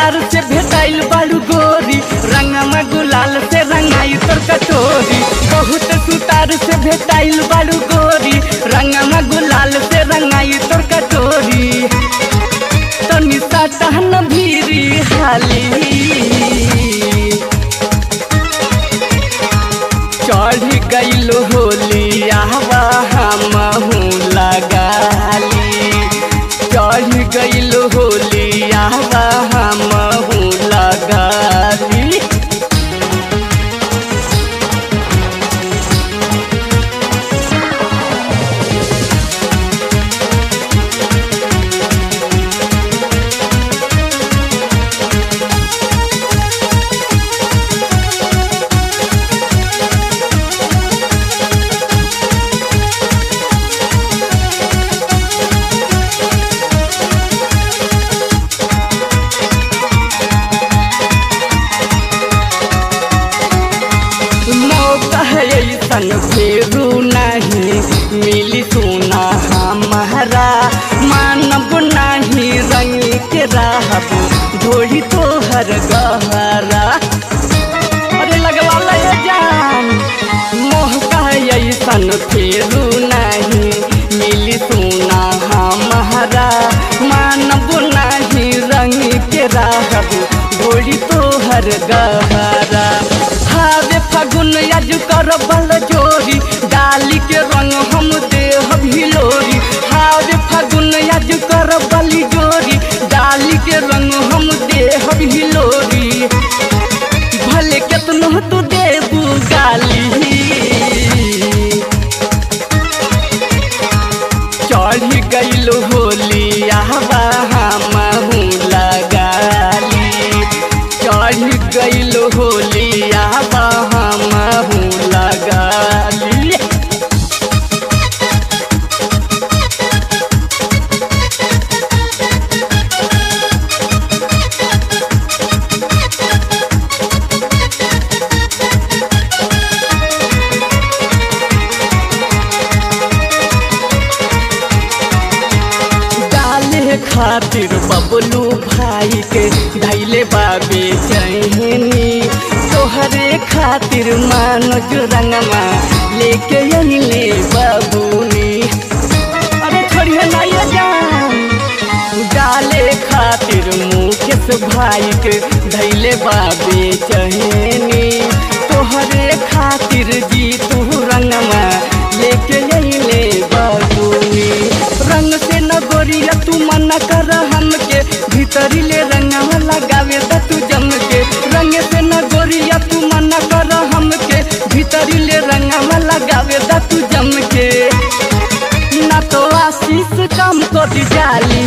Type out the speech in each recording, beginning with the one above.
सुतार से भेटाइल बालू गोरी रंगमा गुलाल से रंगाई तोर कटोरी बहुत सुतार से भेटाइल बालू गोरी रंगमा गुलाल से रंगाई तोर कटोरी तनी साटहन भीरी हाली चढ़ गईल होली आवा हमहू लगाली चढ़ गईल होली आवा हमहू लगाली मौका है ऐसन फेरू नहीं मिली सुना हमारा मानब नहीं रंग के रहब ढोली तोहर गहरा अरे लगवा ले जान मौका है ऐसन फेरू नहीं मिली सुना हमारा मानब नहीं रंग के रहब ढोली तोहर गहरा हावे फागुन आज कर बल जोरी डाली के रंग हम देह भिलोरी हावे फागुन आज कर बली जोरी डाली के रंग हम देह भिलोरी भले केतनो तू देबू गाली चढ़ गईल होली आवा हमहू लगाली चढ़ गईल होली आवा हमहू लगाली डाले खातिर बबलू भाई के धैले बाबे चहनी तोहरे खातिर मानोज रंगमा लेके अइले बाबूनी अरे छोड़िए ना ये जान डाले खातिर मुकेश भाई के धैले बाबे चहनी तोहरे खातिर जी तू रंगमा लेके अइले बाबूनी रंग से न गोरिया तू मना कर हमके भीतरी ले रंगवा लगावे द तू जम के रंग से न गोरिया तू मना कर हमके भीतरी ले रंगवा लगावे द तू जम के ना तो आशीष कम कर जाली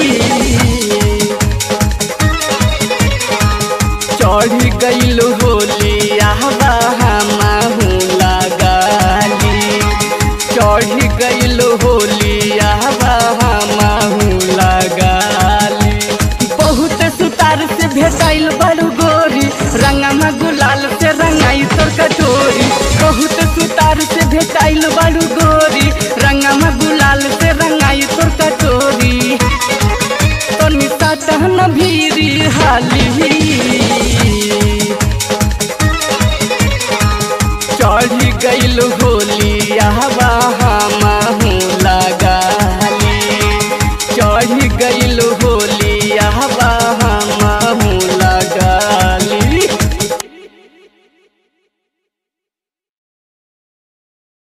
चढ़ गईल होली आवा हमहू लगाली चढ़ गईल होली आवा हमहू लगाली बहुत सुतार से भेटाइल बड़ू गोरी रंगमा गुलाल से रंगाई तोर कटोरी बहुत सुतार से भेटाइल बड़ू गोरी रंगमा गुलाल से रंगाई तोर कटोरी तनी साटहन भीरी हाली चढ़ गईल होली आवा हमहू लगाली चढ़ गईल